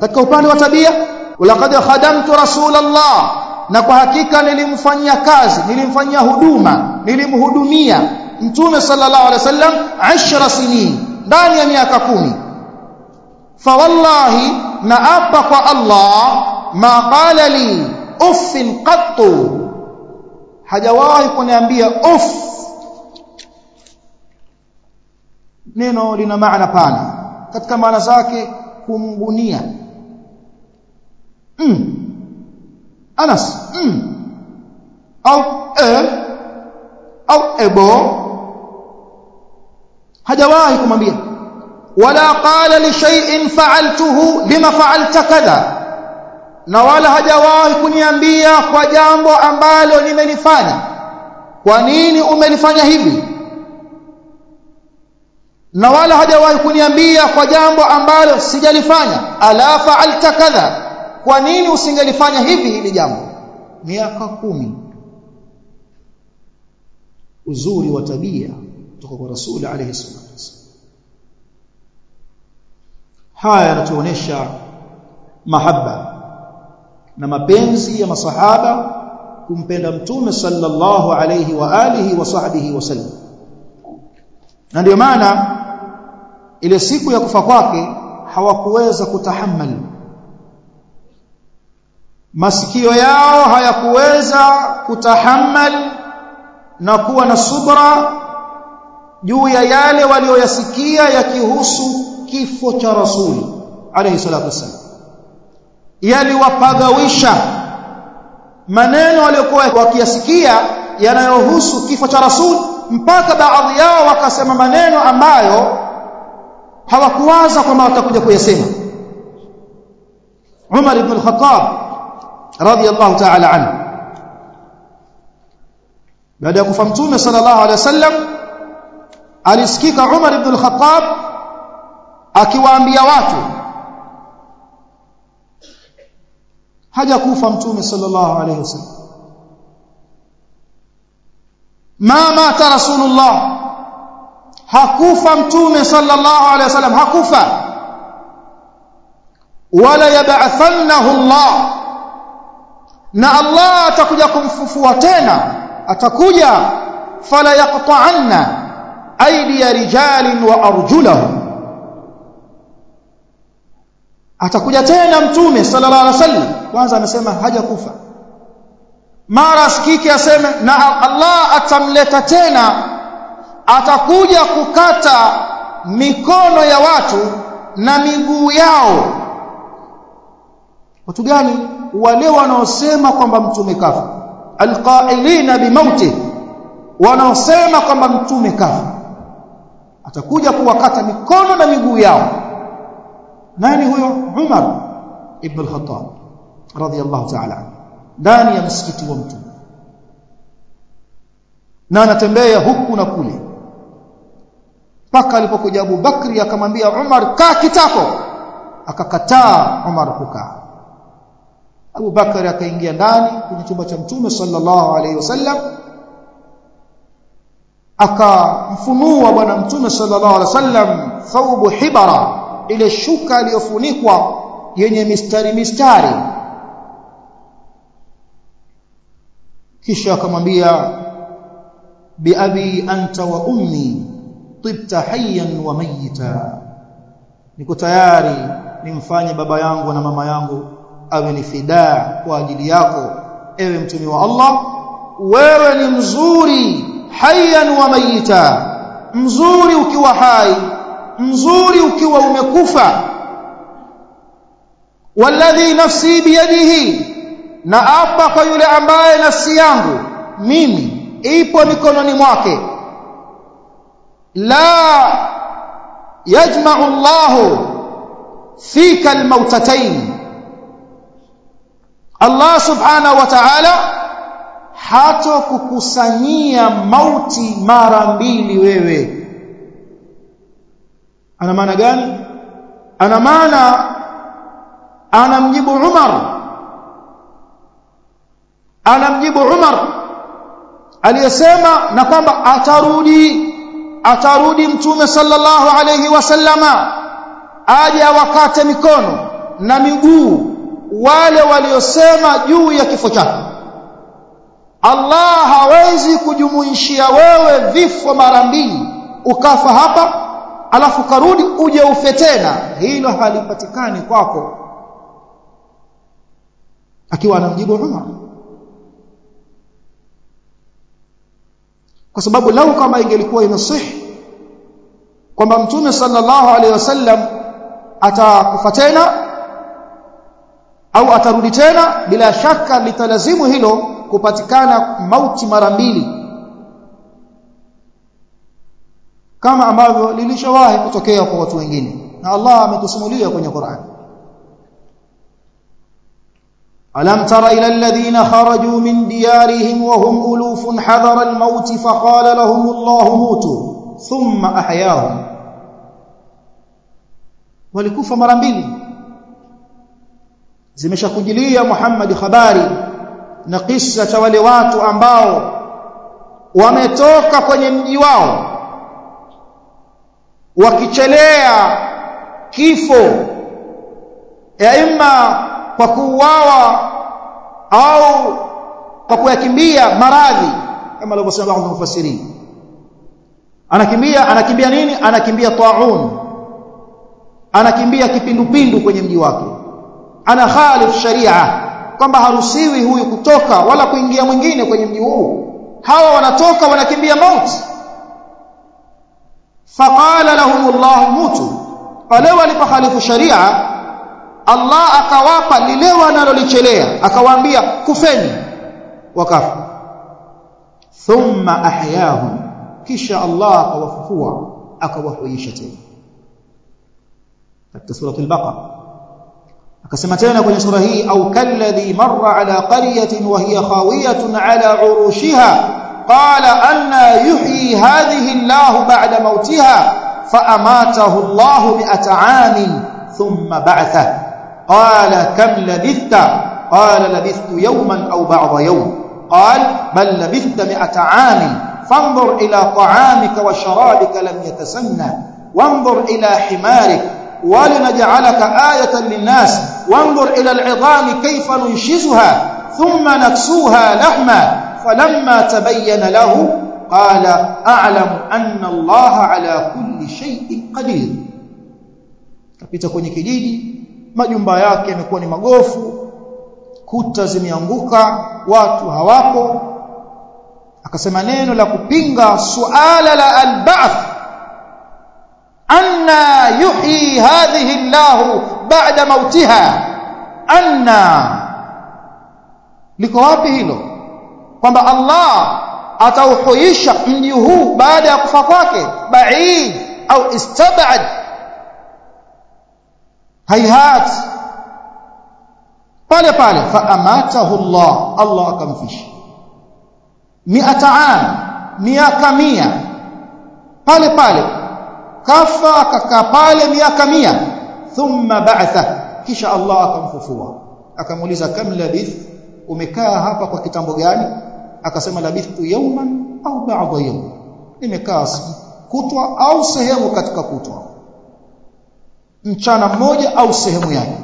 katika upande wa tabia walaqad khadamtu rasulallah na kwa hakika nilimfanyia kazi nilimfanyia huduma nilimhudumia mtume sallallahu alaihi wasallam 10 sinin ndani ya miaka kumi fa wallahi na apa kwa Allah ma qala li uffin qattu hajawahi kuniambia uff neno lina maana pana katika maana zake kumgunia mm. Anas mm. au e au ebo hajawahi kumwambia wala qala li shay'in fa'altuhu lima fa'alta kadha na wala hajawahi kuniambia kwa jambo ambalo nimelifanya kwa nini umelifanya hivi na wala hajawahi kuniambia kwa jambo ambalo sijalifanya ala fa'alta kadha kwa nini usingelifanya hivi hili jambo miaka kumi uzuri wa tabia kutoka kwa rasuli alayhi salatu wasallam haya yanatuonesha mahaba na mapenzi ya masahaba kumpenda mtume sallallahu alayhi wa alihi wa sahbihi wasallam na ndio maana ile siku ya kufa kwake hawakuweza kutahammali masikio yao hayakuweza kutahammal na kuwa na subra juu ya yale walioyasikia yakihusu kifo cha rasuli alayhi salatu wasallam yaliwapagawisha maneno waliokuwa wakiyasikia yanayohusu kifo cha rasul mpaka baadhi yao wakasema maneno ambayo hawakuwaza kwamba watakuja kuyasema Umar ibn al-Khattab radiyallahu ta'ala anhu baada ya kufa mtume sallallahu alaihi wasallam alisikika Umar ibn al-Khattab akiwaambia watu haja kufa mtume sallallahu alaihi wasallam ma mata rasulullah hakufa mtume sallallahu alaihi wasallam hakufa wala yab'athannahu Allah na Allah atakuja kumfufua tena atakuja fala yaqta'anna aydiya rijalin wa arjulahum atakuja tena mtume sallallahu alaihi wasallam kwanza amesema hajakufa mara sikike aseme na Allah atamleta tena atakuja kukata mikono ya watu na miguu yao watu gani wale wanaosema kwamba mtume kafa alqailina bimauti wanaosema kwamba mtume kafa atakuja kuwakata mikono na miguu yao nani huyo Umar ibn al-Khattab radiyallahu ta'ala anhu ndani ya msikiti wa mtume na anatembea huku na kule mpaka alipokuja Abu Bakri akamwambia Umar kaa kitako akakataa Umar kukaa Abu Bakari akaingia ndani kwenye chumba cha Mtume sallallahu alaihi wasallam akamfunua bwana Mtume sallallahu alaihi wasallam thawbu hibara ile shuka iliyofunikwa yenye mistari mistari kisha akamwambia biabi anta wa ummi tibta hayyan wa mayita niko tayari nimfanye baba yangu na mama yangu awe ni fidaa kwa ajili yako ewe mtume wa Allah wewe ni mzuri hayyan wa mayita mzuri ukiwa hai mzuri ukiwa umekufa walladhi nafsi biyadihi na apa kwa yule ambaye nafsi yangu mimi ipo mikononi mwake la yajma'u Allahu fika almautatayn Allah subhanahu wa ta'ala hato kukusanyia mauti mara mbili wewe ana maana gani ana maana anamjibu Umar anamjibu Umar aliyesema na kwamba atarudi atarudi mtume sallallahu alayhi wasallama aje awakate mikono na miguu wale waliosema juu ya kifo chake Allah hawezi kujumuishia wewe vifo mara mbili ukafa hapa alafu karudi uje ufe tena hilo halipatikani kwako akiwa anamjibu Umar kwa sababu lau kama ingelikuwa inasihi kwamba mtume sallallahu alaihi wasallam atakufa tena au atarudi tena bila shaka litalazimu hilo kupatikana mauti mara mbili kama ambavyo lilishawahi kutokea kwa watu wengine na Allah ametusimulia kwenye Qur'an ألم تر إلى الذين خرجوا من ديارهم وهم ألوف حذر الموت فقال لهم الله موتوا ثم أحياهم walikufa mara mbili zimeshakujilia Muhammad habari na kisa cha wale watu ambao wametoka kwenye mji wao wakichelea kifo ima kwa kuuawa au kwa kuyakimbia maradhi kama alivyosema baadhi ya mufassirin anakimbia anakimbia nini anakimbia taun anakimbia kipindupindu kwenye mji wake ana khalif sharia kwamba harusiwi huyu kutoka wala kuingia mwingine kwenye mji huu hawa wanatoka wanakimbia mauti faqala lahum Allah mutu pale walipokhalifu sharia Allah akawapa lile wanalolichelea akawaambia kufeni wakafa thumma ahyahum kisha Allah akawafufua akawahuisha tena katika sura al-Baqara akasema tena kwenye sura hii au kalladhi marra ala qaryatin wa hiya khawiyatun ala urushiha qala anna yuhyi hadhihi Allah ba'da mautiha fa amatahu Allah bi'ata 'amin thumma ba'athahu qala kam labithta qala labithtu yawman aw ba'da yawm قال بل لبثت مئة عام فانظر إلى طعامك وشرابك لم يتسنى وانظر إلى حمارك ولنجعلك آية للناس وانظر إلى العظام كيف ننشزها ثم نكسوها لحما فلما تبين له قال أعلم أن الله على كل شيء قدير kapita kwenye kijiji majumba yake yamekuwa ni magofu kuta zimeanguka watu hawapo akasema neno la kupinga suala la al-ba'th anna yuhyi hadhihi Allah ba'da mautiha anna liko wapi hilo kwamba Allah atauhuisha mji huu baada ya kufa kwake ba'id au istab'ad hayhat pale pale fa amatahu Allah Allah akamfisha mi'ata am miaka mia pale pale kafa akakaa pale miaka mia thumma ba'atha kisha Allah akamfufua akamuuliza kam labith umekaa hapa kwa kitambo gani akasema labithtu yawman au ba'da yawm nimekaa kutwa au sehemu katika kutwa mchana mmoja au sehemu yake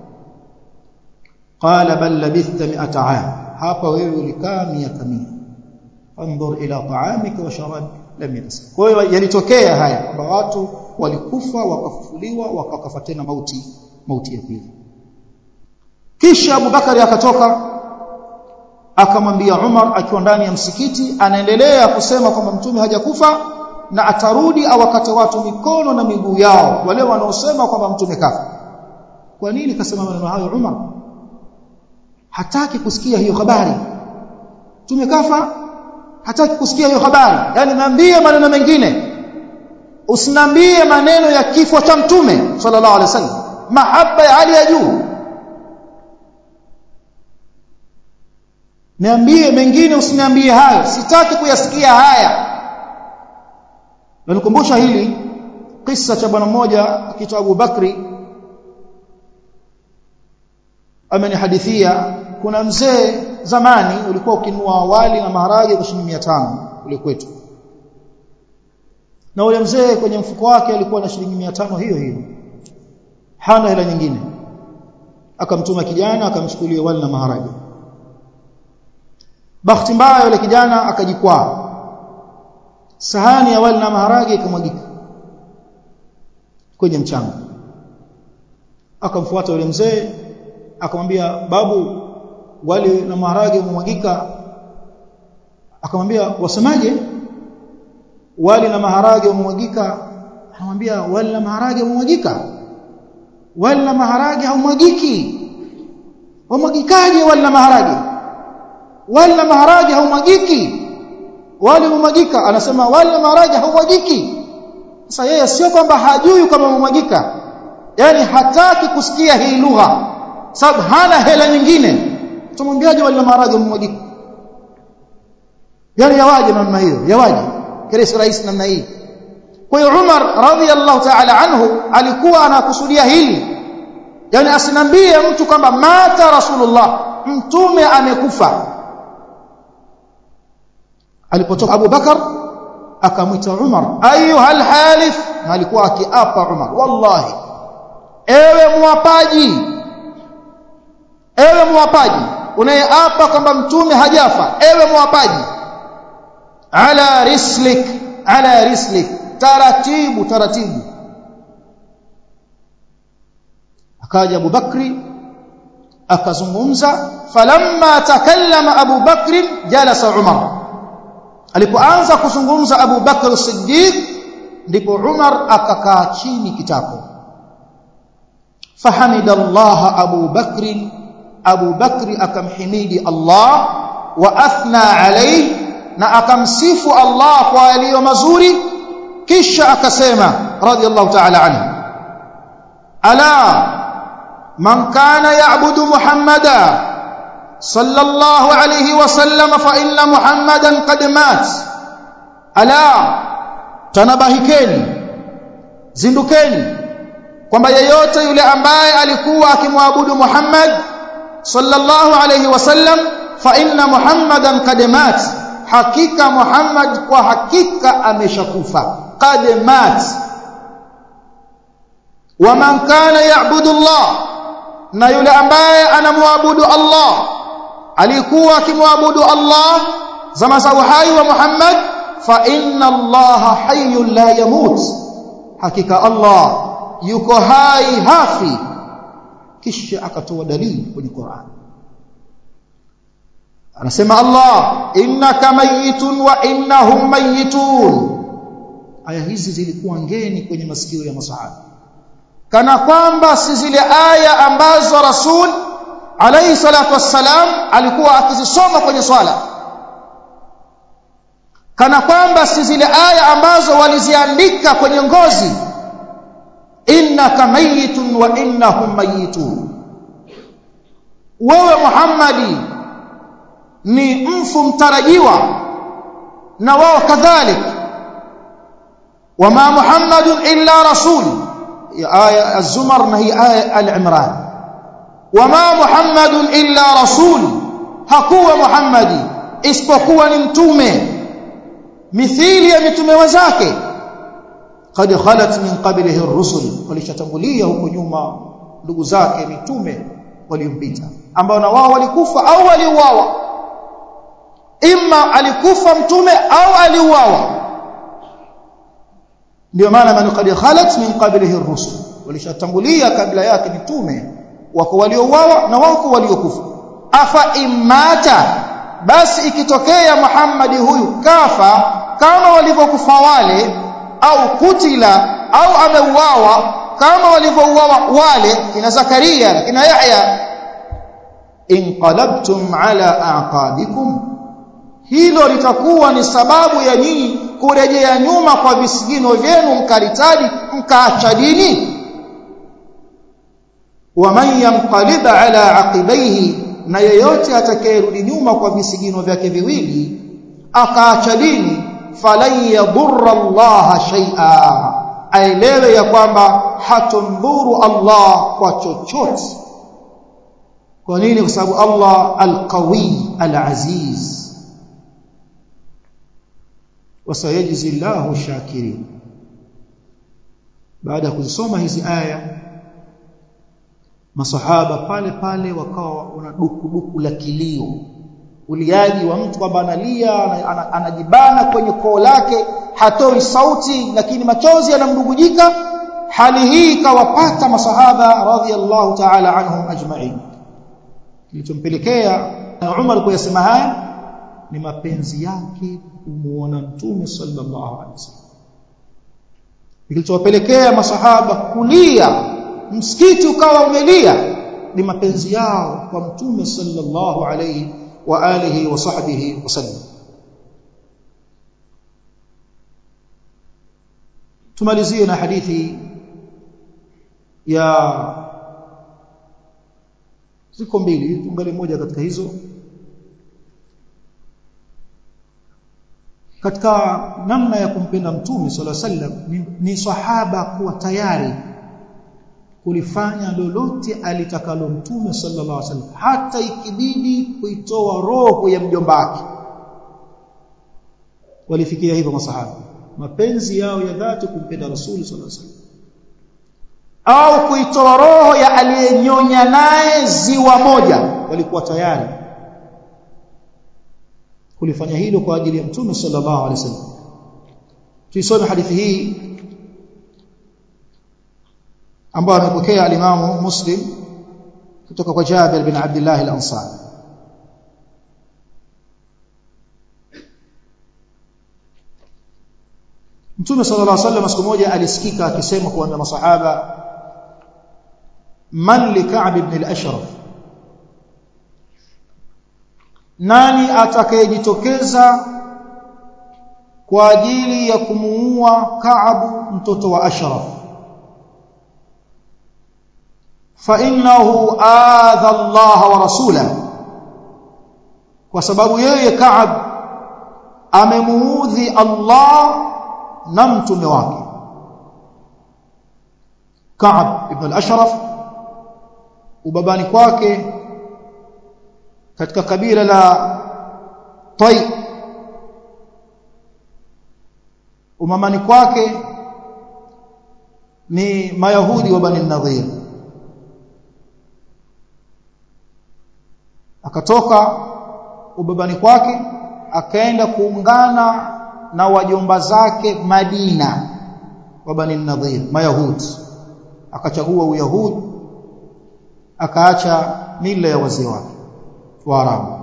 qala bal labithta mi'ata 'am hapa wewe ulikaa miaka 100 anzur ila ta'amika wa sharabika lam yatas kwa hiyo yalitokea haya kwamba watu walikufa wakafufuliwa wakakafa tena mauti mauti ya pili kisha Abubakari akatoka akamwambia Umar akiwa ndani ya msikiti anaendelea kusema kwamba mtume hajakufa na atarudi awakate watu mikono na miguu yao wale wanaosema kwamba mtume kafa kwa nini kasema maneno hayo Umar hataki kusikia hiyo habari mtume kafa hataki kusikia hiyo habari yani niambie maneno mengine usinambie maneno ya kifo cha mtume sallallahu alaihi wasallam mahaba ya hali ya juu niambie mengine usiniambie hayo sitaki kuyasikia haya nalikumbusha hili kisa cha bwana mmoja akiitwa Abu Bakri amenihadithia kuna mzee zamani ulikuwa ukinunua wali na maharage kwa shilingi 500 kule kwetu na ule mzee kwenye mfuko wake alikuwa na shilingi 500 hiyo hiyo hana hela nyingine akamtuma kijana akamchukulia wali na maharage bahati mbaya yule kijana akajikwaa sahani ya wali na maharage ikamwagika kwenye mchanga akamfuata yule mzee akamwambia babu wali na maharage umemwagika akamwambia wasemaje wali na maharage umemwagika anamwambia wali na maharage umemwagika wali na maharage haumwagiki wamwagikaje wali na maharage wali na maharage haumwagiki wali umemwagika anasema wali na maharage haumwagiki sasa yeye sio kwamba hajui kama umemwagika yani hataki kusikia hii lugha sababu hana hela nyingine tumwambiaje wali na maharage umemwagika yani yawaje namna hiyo yawaje kiresi rais namna hii kwa hiyo Umar radhiallahu ta'ala anhu alikuwa anakusudia hili yani asinambie mtu kwamba mata rasulullah mtume amekufa alipotoka Abu Bakar akamwita Umar ayuhal halif na alikuwa akiapa Umar wallahi ewe muapaji ewe muapaji unayeapa kwamba mtume hajafa ewe muapaji ala rislik ala rislik taratibu taratibu akaja Abu Bakri akazungumza falamma takallama Abu Bakri jalasa Umar alipoanza kuzungumza Abu Bakr Siddiq ndipo Umar akakaa chini kitako fahamidallah Abu Bakri Abu Bakri akamhimidi Allah wa athna alayhi na akamsifu Allah kwa yaliyo mazuri kisha akasema radiyallahu ta'ala anhu ala man kana ya'budu muhammada sallallahu alayhi wa sallam fa inna muhammadan qad mat ala tanabahikeni zindukeni kwamba yeyote yule ambaye alikuwa akimwabudu Muhammad sallallahu alayhi wasallam fa inna muhammadan qad mat hakika Muhammad kwa hakika ameshakufa qad mat wa man kana ya'budu Allah na yule ambaye anamwabudu Allah alikuwa akimwabudu Allah zama za uhai wa Muhammad fa inna Allah hayyun la yamut hakika Allah yuko hai hafi kisha akatoa dalili kwenye Qur'an anasema Allah innaka mayitun wa innahum mayitun aya hizi zilikuwa ngeni kwenye masikio ya masahaba kana kwamba si zile aya ambazo rasul alayhi salatu wassalam alikuwa akizisoma kwenye swala kana kwamba si zile aya ambazo waliziandika kwenye ngozi innaka mayitun wa innahum mayitun wewe Muhammadi ni mfu mtarajiwa na wao kadhalika wama muhammadun illa rasul ya aya az-zumar na hii aya al-imran wama muhammadun illa rasul hakuwa muhammadi isipokuwa ni mtume mithili ya mitume wenzake qad khalat min qablihi ar-rusul walishatangulia huko nyuma ndugu zake mitume waliompita ambao na wao walikufa au waliuawa imma alikufa mtume au aliuawa ndio maana man qad khalat min qablihi ar-rusul walishatangulia kabla yake mitume wako waliouawa na wako waliokufa afa imata basi ikitokea Muhammadi huyu kafa kama walivyokufa wale au kutila au ameuawa kama walivyouawa wale kina Zakaria na kina Yahya inqalabtum ala aqabikum hilo litakuwa ni sababu ya nyinyi kurejea nyuma kwa visigino vyenu mkaritadi mkaacha dini waman yanqalib ala aqibaihi na yeyote atakayerudi nyuma kwa visigino vyake viwili akaacha dini falan yadurra Allah shay'a aelewe ya kwamba hatumdhuru Allah kwa chochote kwa nini kwa sababu Allah alqawi alaziz wasayajzi Allahu shakirin baada ya kuzisoma hizi aya masahaba pale pale wakawa wana duku duku la kilio uliaji wa mtu kwamba analia anajibana kwenye koo lake hatoi sauti lakini machozi yanamdugujika hali hii ikawapata masahaba radhiallahu ta'ala anhum ajma'in kilichompelekea Umar kuyasema haya ni mapenzi yake kumuona mtume sallallahu alaihi wasallam kilichowapelekea masahaba kulia msikiti ukawa umelia ni mapenzi yao kwa mtume sallallahu alaihi wa alihi wa sahbihi wasallam tumalizie na hadithi ya ziko mbili tuangalie moja katika hizo katika namna ya kumpenda mtume sallallahu alaihi wasallam ni, ni sahaba kuwa tayari kulifanya lolote alitakalo mtume sallallahu alaihi wasallam hata ikibidi kuitoa roho ya mjomba wake walifikia hivyo masahaba mapenzi yao ya dhati kumpenda rasuli sallallahu alaihi wasallam au kuitoa roho ya aliyenyonya naye ziwa moja walikuwa tayari kulifanya hilo kwa ajili ya mtume sallallahu alaihi wasallam tuisome hadithi hii ambayo amepokea alimamu muslim kutoka kwa Jabir bin Abdullah al-Ansari Mtume sallallahu alaihi wasallam siku moja alisikika akisema kwa masahaba man li Ka'b ibn al-Ashraf nani atakayejitokeza kwa ajili ya kumuua Ka'b mtoto wa Ashraf fa innahu adha Allah wa rasulahu kwa sababu yeye Ka'b amemuudhi Allah na mtume wake Ka'b ibn al-Ashraf ubabani kwake katika kabila la Tai umamani kwake ni mayahudi wa bani nadhir akatoka ubabani kwake akaenda kuungana na wajomba zake Madina wa bani nadhir mayahudi akachagua uyahudi akaacha mila ya wazee wake Waarabu.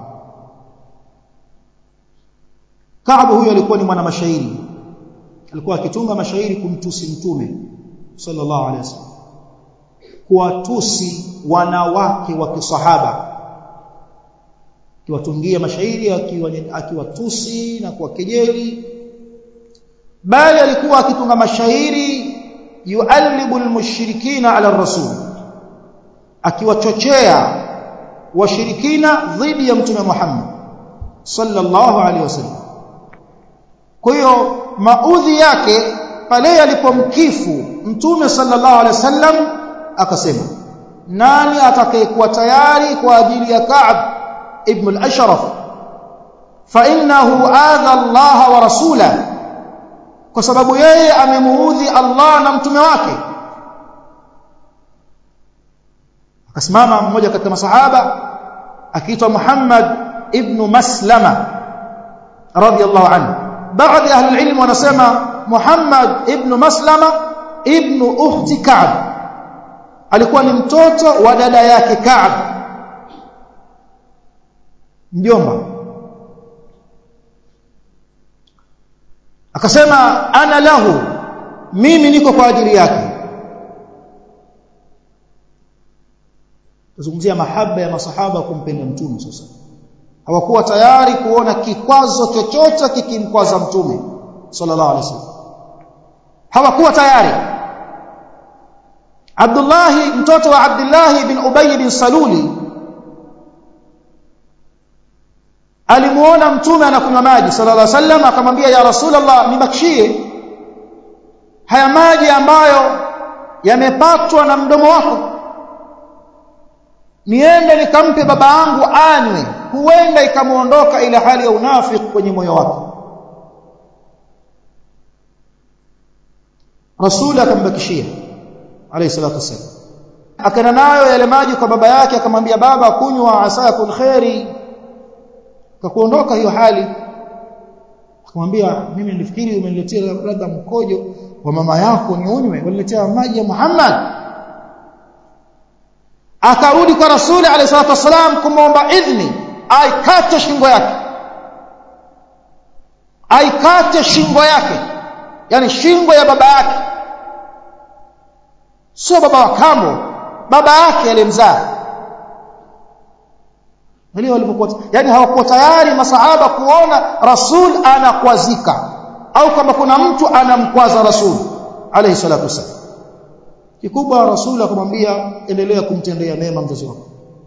Kaabu huyo alikuwa ni mwana mashairi. Alikuwa akitunga mashairi kumtusi mtume sallallahu alaihi wasallam. Kuwatusi wanawake wa kisahaba. Akiwatungia mashairi akiwatusi na kuwakejeli. Bali alikuwa akitunga mashairi yuallibu almushrikina ala rasul. Akiwachochea washirikina dhidi ya mtume Muhammad sallallahu alaihi wasallam kwa hiyo maudhi yake pale alipomkifu mtume sallallahu alaihi wasallam akasema nani atakayekuwa tayari kwa ajili ya Ka'b ibn al-Ashraf fa innahu adha Allah wa rasulahu kwa sababu yeye amemuudhi Allah na mtume wake akasimama mmoja katika masahaba akiitwa Muhammad ibn Maslama radiyallahu anhu baadhi ahli ilmu wanasema Muhammad ibn Maslama ibn ukhti Ka'b alikuwa ni mtoto wa dada yake Ka'b mjomba akasema ana lahu mimi niko kwa ajili yake tuzungumzia mahaba ya masahaba kumpenda mtume sasa hawakuwa tayari kuona kikwazo chochote kikimkwaza mtume sallallahu alaihi wasallam hawakuwa tayari Abdullah mtoto wa Abdullah bin Ubay bin Saluli alimuona mtume anakunywa maji sallallahu alaihi wasallam akamwambia ya rasulullah nibakishie haya maji ambayo yamepatwa na mdomo wako niende nikampe baba yangu anywe huenda ikamuondoka ile hali ya unafiki kwenye moyo wake Rasul akambakishia alayhi salatu wasallam akaenda nayo yale maji kwa baba yake akamwambia baba kunywa asakul khairi kakuondoka hiyo hali akamwambia mimi nilifikiri umeniletea labda mkojo wa mama yako niunywe waniletea maji ya Muhammad akarudi kwa rasuli alayhi salatu wasalam kumwomba idhni aikate shingo yake aikate shingo yake yani shingo ya baba yake sio baba wa kambo baba yake aliyemzaa ndio walipokuwa yani hawakuwa tayari masahaba kuona rasul anakwazika au kama kuna mtu anamkwaza rasul alayhi salatu wasallam kikubwa rasul akamwambia endelea kumtendea mema mzazi wako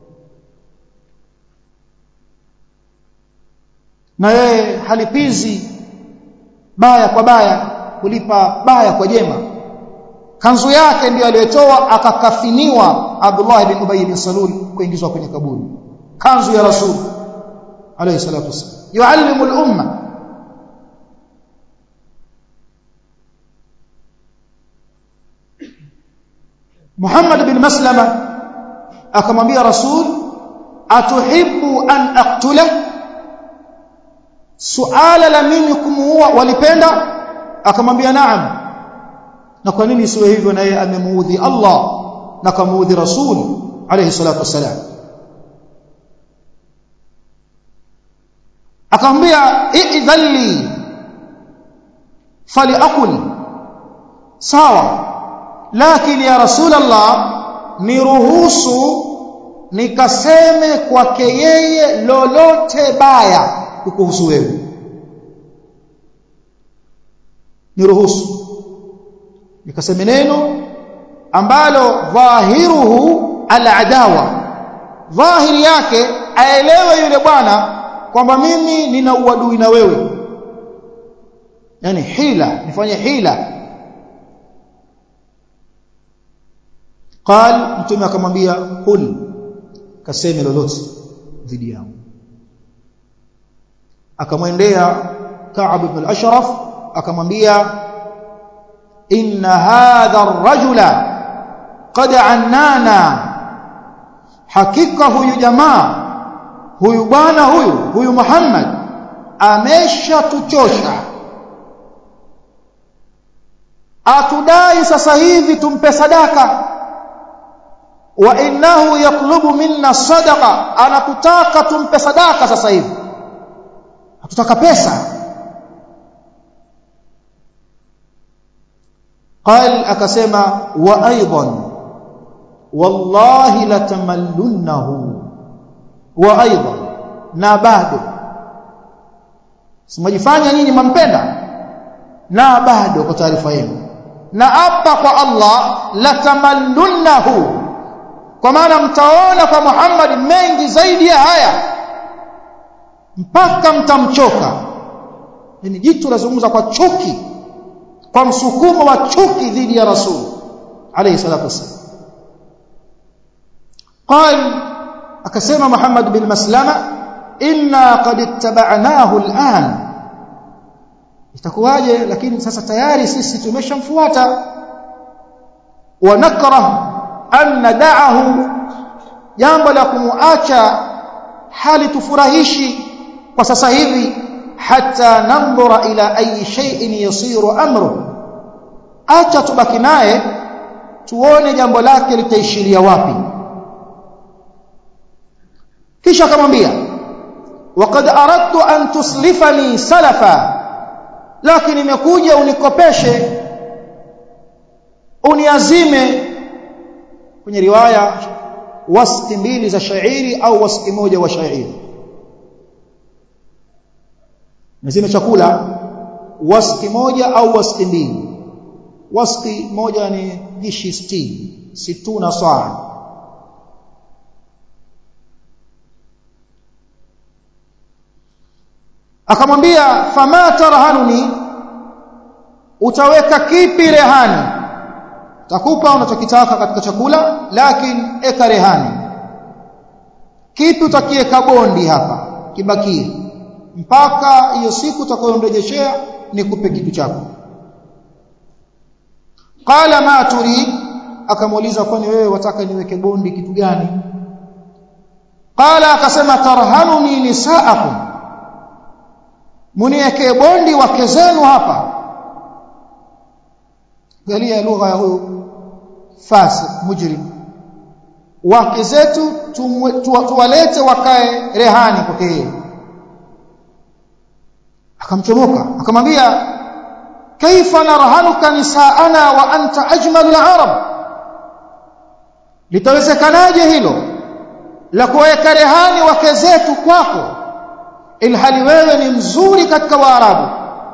na yeye halipizi baya kwa baya kulipa baya kwa jema kanzu yake ndiyo aliyotoa akakafiniwa Abdullah bin Ubay bin Salul kuingizwa kwenye kaburi kanzu ya rasul alayhi salatu wasallam yuallimu al-umma Muhammad bin Maslama akamwambia Rasul atuhibbu an aqtula suala la mimi kumuua walipenda akamwambia naam na kwa nini siwe hivyo na yeye amemuudhi Allah na kamuudhi Rasul alayhi salatu wasalam akamwambia idhalli faliakul sawa lakini ya rasulullah niruhusu nikaseme kwake yeye lolote baya kukuhusu wewe niruhusu nikaseme neno ambalo dhahiruhu aladawa dhahiri yake aelewe yule bwana kwamba mimi nina uadui na wewe yani hila nifanye hila قال mtume akamwambia qul kaseme lolote dhidi yangu akamwendea Ka'b ibn al-Ashraf akamwambia inna hadha ar-rajula qad annana hakika huyu jamaa huyu bwana huyu huyu Muhammad ameshatuchosha atudai sasa hivi tumpe sadaka wa innahu yatlubu minna sadaqa anatutaka tumpe sadaka sasa hivi hatutaka pesa قال akasema wa aidan wallahi latamallunnahu wa aidan na bado simajifanya nyinyi mampenda na bado kwa taarifa yenu na hapa kwa Allah latamallunnahu kwa maana mtaona kwa Muhammad mengi zaidi ya haya mpaka mtamchoka yani jitu lazungumza kwa chuki kwa msukumo wa chuki dhidi ya rasul alayhi salatu wasallam قال akasema Muhammad bin Maslama inna qad ittaba'nahu al'an itakuwaje lakini sasa tayari sisi tumeshamfuata wa nakrah an nad'ahu jambo la kumuacha hali tufurahishi kwa sasa hivi hata nandhura ila ayi shay'in yasiru amru acha tubaki naye tuone jambo lake litaishiria wapi kisha akamwambia waqad aradtu an tuslifani salafa lakini nimekuja unikopeshe uniazime kwenye riwaya wasti mbili za shairi au wasti moja wa shairi nazime chakula wasti moja au wasti mbili wasti moja ni jishi 60 situna saa akamwambia fama tarhanuni utaweka kipi rehani takupa unachokitaka katika chakula lakini eka rehani kipi utakiweka bondi hapa kibakie mpaka hiyo siku utakayomrejeshea nikupe kitu chako qala ma turid akamuuliza kwani wewe wataka niweke bondi kitu gani qala akasema tarhanuni nisaakum muniwekee bondi wake zenu hapa galia lugha ya huyu fasik mujrim wake zetu tuwalete wakae rehani kwake yeye akamchomoka akamwambia kaifa narhanuka nisaana wa anta ajmalul arab litawezekanaje hilo la kuweka rehani wake zetu kwako ilhali wewe ni mzuri katika waarabu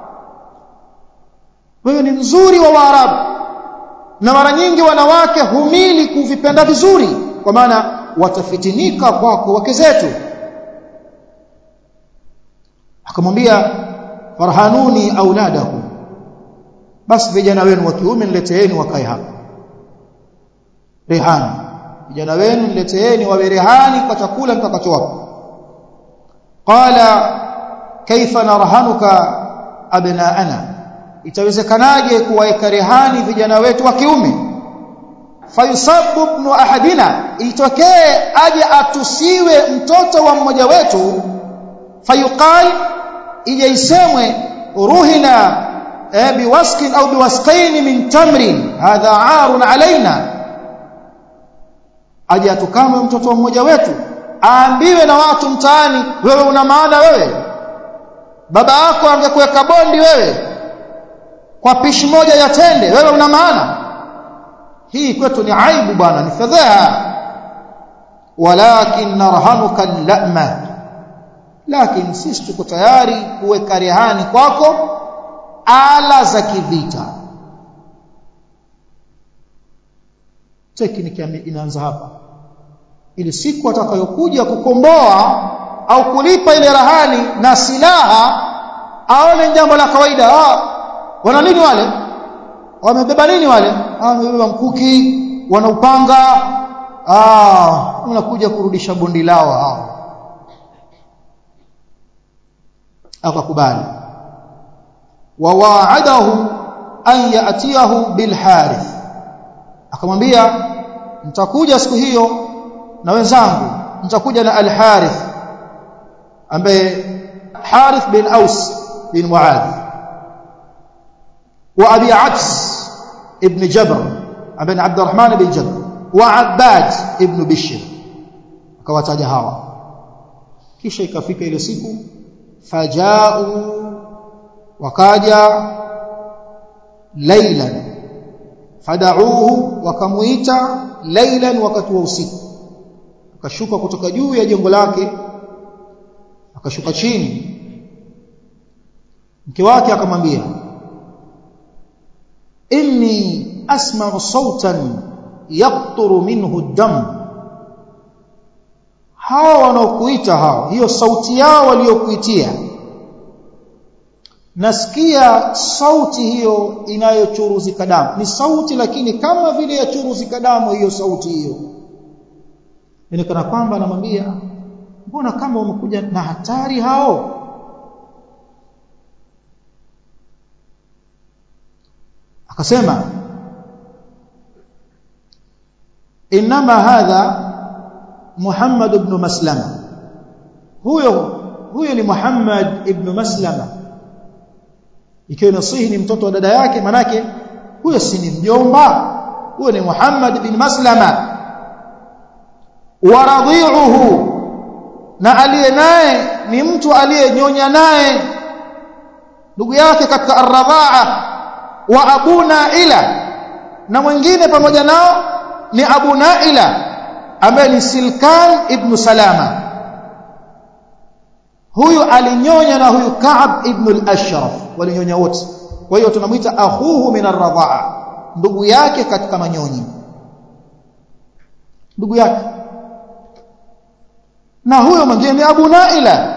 wewe ni mzuri wa waarabu na mara nyingi wanawake humili kuvipenda vizuri kwa maana watafitinika kwako wake zetu akamwambia farhanuni auladakum basi vijana wenu wa kiume nileteeni wakae hapa rehani vijana wenu nileteeni wawe rehani kwa chakula nitakachowapa qala kaifa narhanuka abnaana itawezekanaje kuwaeka rehani vijana wetu wa kiume fayusabu ibn ahadina itokee aje atusiwe mtoto wa mmoja wetu fayuqal ije isemwe ruhina eh, biwaskin au biwasqain min tamrin hadha aarun alaina aje atukamwe mtoto wa mmoja wetu aambiwe na watu mtaani wewe una maana wewe baba yako angekuweka bondi wewe kwa pishi moja ya tende wewe una maana hii kwetu ni aibu bwana ni fedheha walakin narhanuka lama lakini sisi tuko tayari kuweka rehani kwako ala za kivita tekniki inaanza hapa ili siku atakayokuja kukomboa au kulipa ile rahani na silaha aone jambo la kawaida ah wana nini wale wamebeba nini wale ah wamebeba mkuki wana upanga ah unakuja kurudisha bondi lao hao akakubali wa wa'adahu an ya'tiyahu bil harith akamwambia nitakuja siku hiyo na wenzangu nitakuja na al harith ambaye harith bin aus bin muadh wa abi abs ibn jabr ambaye abd الرحمن bin jabr wa abbad ibn bishr akawataja hawa kisha ikafika ile siku fajau wakaja laylan fadauhu wakamuita laylan wakati wa usiku akashuka kutoka juu ya jengo lake akashuka chini mke wake akamwambia inni asma'u sautan yaqturu minhu dam hawa wanaokuita hao hiyo sauti yao waliokuitia nasikia sauti hiyo inayochuruzika damu ni sauti lakini kama vile ya churuzika damu hiyo sauti hiyo inaonekana kwamba anamwambia mbona kama wamekuja na hatari hao akasema inma hadha Muhammad ibn Maslama huyo huyo ni Muhammad ibn Maslama ikiwa nasihi ni mtoto wa dada yake manake huyo si ni mjomba huyo ni Muhammad ibn Maslama wa radhi'uhu na aliye naye ni mtu aliyenyonya naye ndugu yake katika ar-radha'a wa Abu Naila na mwingine pamoja nao ni Abu Naila ambaye ni Silkan ibn Salama huyu alinyonya na huyu Ka'ab ibn al-Ashraf walinyonya wote kwa hiyo tunamuita akhuhu min ar-radha'a ndugu yake katika manyonyi ndugu yake na huyo mwingine ni Abu Naila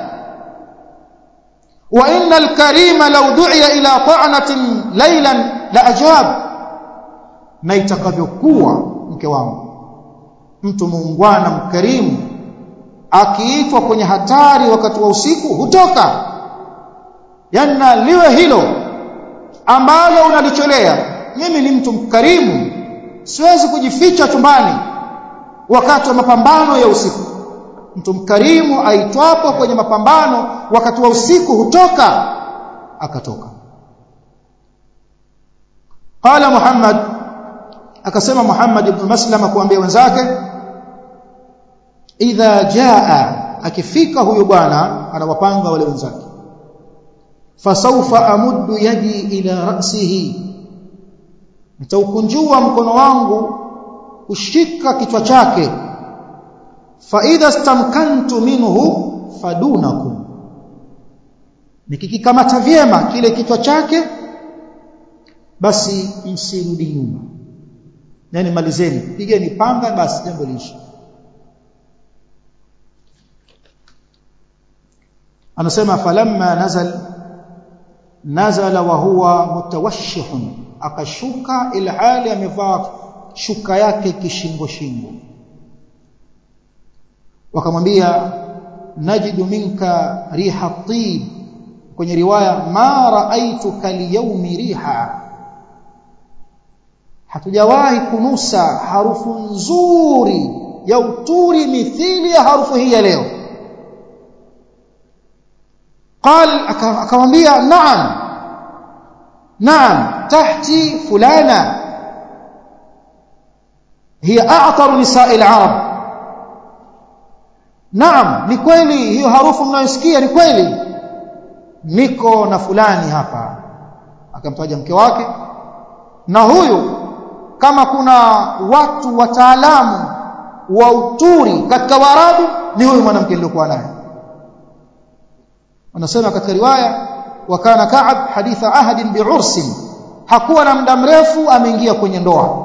wa innal karima law du'iya ila ta'natin laylan la ajab na itakavyokuwa mke wangu mtu muungwana mkarimu akiitwa kwenye hatari wakati wa usiku hutoka yana liwe hilo ambalo unalicholea mimi ni mtu mkarimu siwezi kujificha chumbani wakati wa mapambano ya usiku mtu mkarimu aitwapo kwenye mapambano wakati wa usiku hutoka akatoka qala muhammad akasema muhammad ibn maslama kuambia wenzake idha jaa akifika huyo bwana anawapanga wale wenzake fasaufa amuddu yadi ila ra'sihi nitaukunjua mkono wangu kushika kichwa chake fa idha stamkantu minhu fadunakum nikikikamata vyema kile kichwa chake basi msirudi nyuma yani malizeni pigeni panga basi jambo liishi anasema falamma nazal nazala wa huwa mutawashshihun akashuka ila hali amevaa shuka yake kishingo shingo wakamwambia najidu minka riha tib kwenye riwaya ma raaituka liyawmi riha hatujawahi kunusa harufu nzuri ya uturi mithili ya harufu hii ya leo قال akamwambia naam naam tahti fulana hiya a'tar nisa'i al-arab naam ni kweli hiyo harufu mnayosikia ni kweli niko na fulani hapa akamtaja mke wake na huyu kama kuna watu wataalamu wa uturi katika warabu ni huyu mwanamke niliokuwa naye wanasema katika riwaya wakana Ka'ab haditha ahadin bi'ursin hakuwa na muda mrefu ameingia kwenye ndoa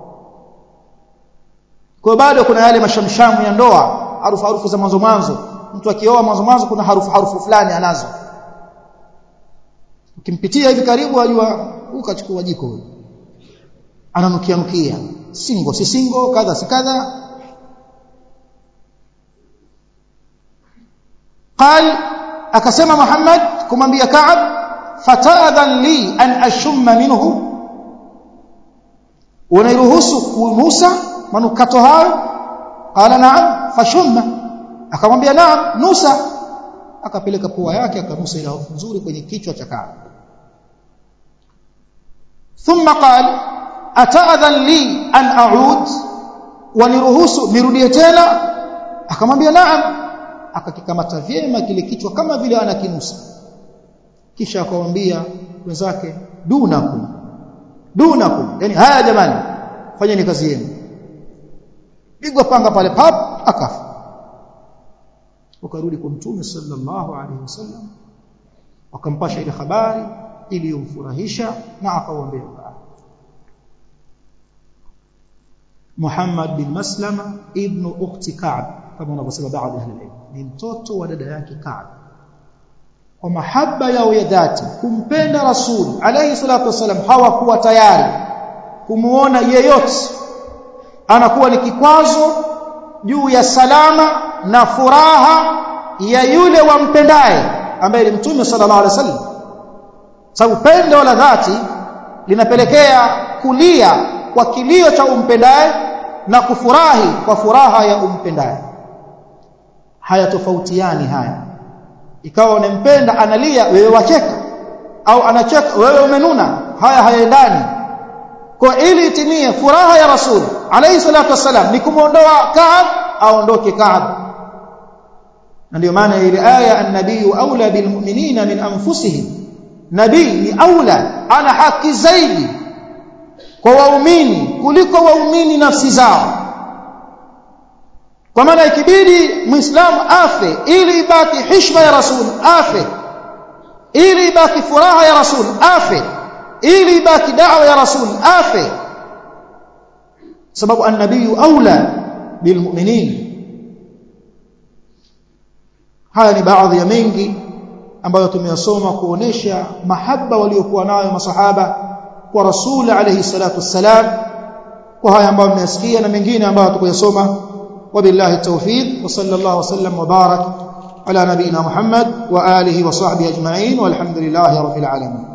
kwa bado kuna yale mashamshamu ya ndoa harufu harufu za mwanzo mwanzo mtu akioa mwanzo mwanzo kuna harufu harufu fulani anazo ukimpitia hivi karibu ajua ukachukua jiko huyo ananukia nukia singo si singo kadha si kadha قال akasema Muhammad kumwambia Ka'ab fata'adhan li an ashumma minhu unairuhusu kunusa manukato hayo qala na'am fashumma akamwambia na'am nusa akapeleka pua yake akanusa ile harufu nzuri kwenye kichwa cha Ka'ab thumma qala ata'adhan li an a'ud waniruhusu nirudie tena akamwambia na'am akakikamata vyema kile kichwa kama vile anakinusa kisha akamwambia wenzake dunakum dunakum yani haya jamani fanyeni kazi yenu pigwa panga pale pap akafa wakarudi kwa mtume sallallahu alaihi wasallam wakampasha ile habari iliyomfurahisha na akawaambia Muhammad bin Maslama ibn ukhti Ka'b kama wanavyosema baadhi ya ahli ni mtoto wa dada yake Ka'b kwa mahaba yao ya dhati kumpenda rasul alayhi salatu wasallam hawakuwa tayari kumuona yeyote anakuwa ni kikwazo juu ya salama na furaha ya yule wampendaye ambaye ni mtume sallallahu alaihi wasallam sababu pendo la dhati linapelekea kulia kwa kilio cha umpendaye na kufurahi kwa furaha ya umpendaye hayatofautiani haya ikawa unampenda analia wewe wacheka au anacheka wewe umenuna haya hayaendani kwa ili itimie furaha ya rasul alayhi salatu wasalam ni kumuondoa Kaab aondoke Kaab na ndio maana ile aya an-nabiyyu aula bilmu'minina min anfusihim nabii ni aula ana haki zaidi kwa waumini kuliko waumini nafsi zao kwa maana ikibidi muislamu afe ili ibaki heshima ya rasul afe ili ibaki furaha ya rasul afe ili ibaki da'wa ya rasul afe sababu an-nabiyyu aula bilmu'minin haya ni baadhi ya mengi ambayo tumeyasoma kuonesha mahaba waliokuwa nayo masahaba kwa rasul alayhi salatu wassalam kwa haya ambayo mmesikia na mengine ambayo tukuyasoma وبالله التوفيق وصلى الله وسلم وبارك على نبينا محمد وآله وصحبه أجمعين والحمد لله رب العالمين